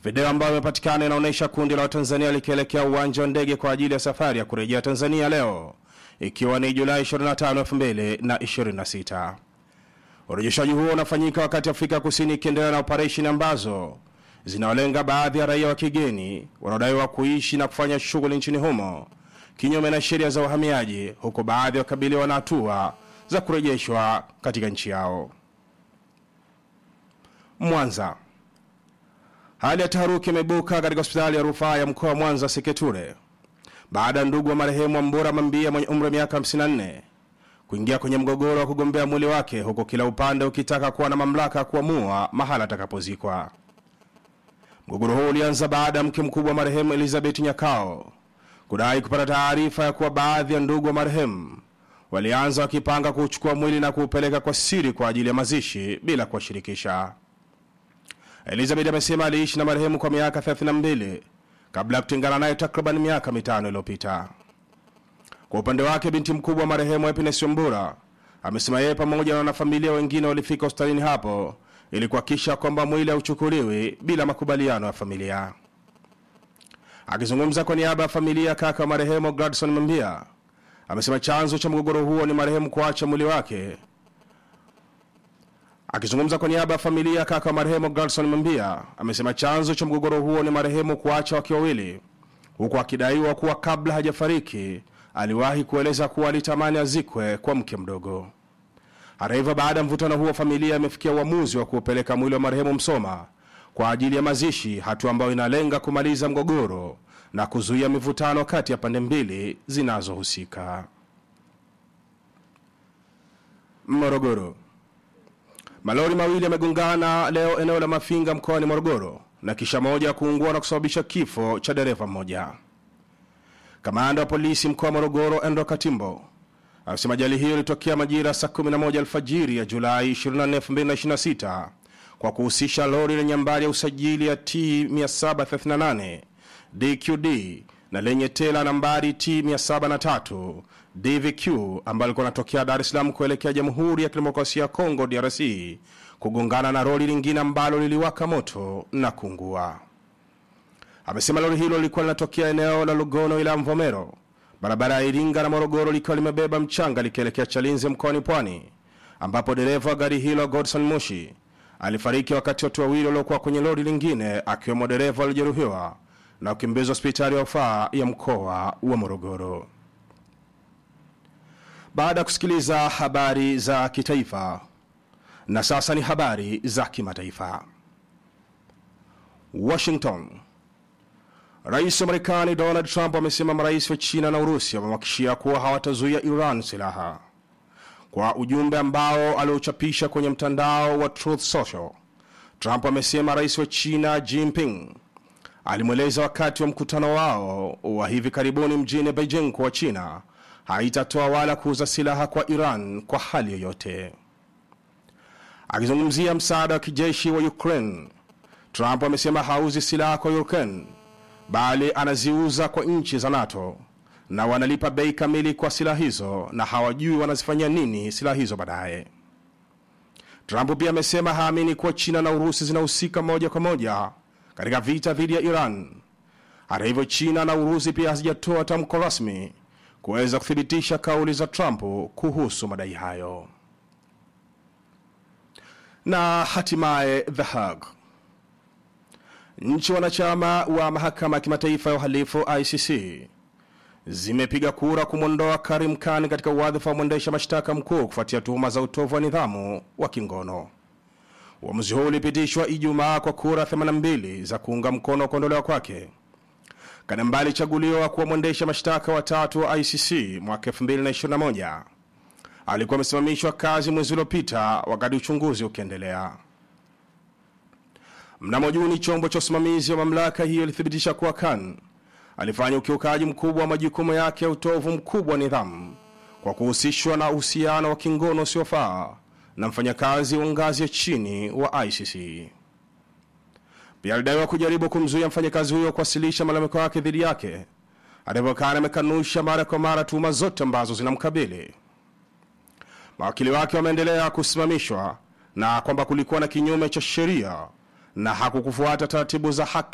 Video ambayo imepatikana inaonyesha kundi la Watanzania likielekea uwanja wa ndege kwa ajili ya safari ya kurejea Tanzania leo ikiwa ni Julai 25, 2026. Urejeshaji huo unafanyika wakati Afrika Kusini ikiendelea na operesheni ambazo zinawalenga baadhi ya raia wa kigeni wanaodaiwa kuishi na kufanya shughuli nchini humo kinyume na sheria za uhamiaji, huku baadhi wakabiliwa na hatua za kurejeshwa katika nchi yao. Mwanza. Hali ya taharuki imeibuka katika hospitali ya rufaa ya mkoa wa Mwanza Seketure baada ya ndugu wa marehemu Ambura Mambia mwenye umri wa miaka 54 kuingia kwenye mgogoro wa kugombea mwili wake, huku kila upande ukitaka kuwa na mamlaka ya kuamua mahala atakapozikwa. Mgogoro huu ulianza baada ya mke mkubwa wa marehemu Elizabeth Nyakao kudai kupata taarifa ya kuwa baadhi ya ndugu wa marehemu walianza wakipanga kuuchukua mwili na kuupeleka kwa siri kwa ajili ya mazishi bila kuwashirikisha. Elizabeth amesema aliishi na marehemu kwa miaka 32 kabla ya kutengana naye takriban miaka mitano iliyopita. Kwa upande wake, binti mkubwa wa marehemu Happiness Wambura amesema yeye pamoja na wanafamilia wengine walifika hospitalini hapo ili kuhakikisha kwamba mwili hauchukuliwi bila makubaliano ya familia. Akizungumza kwa niaba ya familia, kaka wa marehemu Gladson Mambia amesema chanzo cha mgogoro huo ni marehemu kuacha mwili wake Akizungumza kwa niaba ya familia, kaka wa marehemu Gladson Mambia amesema chanzo cha mgogoro huo ni marehemu kuacha wake wawili, huku akidaiwa kuwa kabla hajafariki aliwahi kueleza kuwa alitamani azikwe kwa mke mdogo. Hata hivyo, baada ya mvutano huo, familia imefikia uamuzi wa kuupeleka mwili wa marehemu Msoma kwa ajili ya mazishi, hatua ambayo inalenga kumaliza mgogoro na kuzuia mivutano kati ya pande mbili zinazohusika. Morogoro. Malori mawili yamegongana leo eneo la Mafinga mkoani Morogoro na kisha moja kuungua na kusababisha kifo cha dereva mmoja. Kamanda wa polisi mkoa wa Morogoro Endo Katimbo amesema ajali hiyo ilitokea majira saa 11 alfajiri ya Julai 24, 2026 kwa kuhusisha lori lenye nambari ya usajili ya T 738 DQD na lenye tela nambari T 703 DVQ ambalo lilikuwa linatokea Dar es Salaam kuelekea Jamhuri ya Kidemokrasia ya Kongo DRC kugongana na lori lingine ambalo liliwaka moto na kuungua. Amesema lori hilo lilikuwa linatokea eneo la Lugono ila Mvomero, barabara ya Iringa na Morogoro, likiwa limebeba mchanga likielekea Chalinze mkoani Pwani, ambapo dereva wa gari hilo Godson Mushi alifariki wakati watu wawili waliokuwa kwenye lori lingine akiwemo dereva walijeruhiwa na kukimbizwa hospitali ya rufaa ya mkoa wa Morogoro. Baada ya kusikiliza habari za kitaifa, na sasa ni habari za kimataifa. Washington. Rais wa Marekani Donald Trump amesema marais wa China na Urusi wamemhakikishia kuwa hawatazuia Iran silaha. Kwa ujumbe ambao aliochapisha kwenye mtandao wa Truth Social, Trump amesema rais wa China Jinping alimweleza wakati wa mkutano wao wa hivi karibuni mjini Beijing kuwa China haitatoa wala kuuza silaha kwa Iran kwa hali yoyote. Akizungumzia msaada wa kijeshi wa Ukraine, Trump amesema hauzi silaha kwa Ukraine bali anaziuza kwa nchi za NATO na wanalipa bei kamili kwa silaha hizo na hawajui wanazifanyia nini silaha hizo baadaye. Trump pia amesema haamini kuwa China na Urusi zinahusika moja kwa moja katika vita dhidi ya Iran. Hata hivyo, China na Urusi pia hazijatoa tamko rasmi kuweza kuthibitisha kauli za Trump kuhusu madai hayo. Na hatimaye The Hague, nchi wanachama wa mahakama ya kimataifa ya uhalifu ICC zimepiga kura kumwondoa Karim Khan katika wadhifa wa mwendesha mashtaka mkuu kufuatia tuhuma za utovu wa nidhamu wa kingono. Uamuzi huu ulipitishwa Ijumaa kwa kura 82 za kuunga mkono kuondolewa kwake. Kanamba alichaguliwa kuwa mwendesha mashtaka watatu wa ICC mwaka 2021. Alikuwa amesimamishwa kazi mwezi uliopita wakati uchunguzi ukiendelea. Mnamo Juni, chombo cha usimamizi wa mamlaka hiyo ilithibitisha kuwa Khan alifanya ukiukaji mkubwa wa majukumu yake ya utovu mkubwa wa nidhamu kwa kuhusishwa na uhusiano wa kingono usiofaa na mfanyakazi wa ngazi ya chini wa ICC. Pia alidaiwa kujaribu kumzuia mfanyakazi huyo kuwasilisha malalamiko yake dhidi yake. Hata hivyo, Khan amekanusha mara kwa mara tuhuma zote ambazo zinamkabili. Mawakili wake wameendelea kusimamishwa na kwamba kulikuwa na kinyume cha sheria na hakukufuata taratibu za haki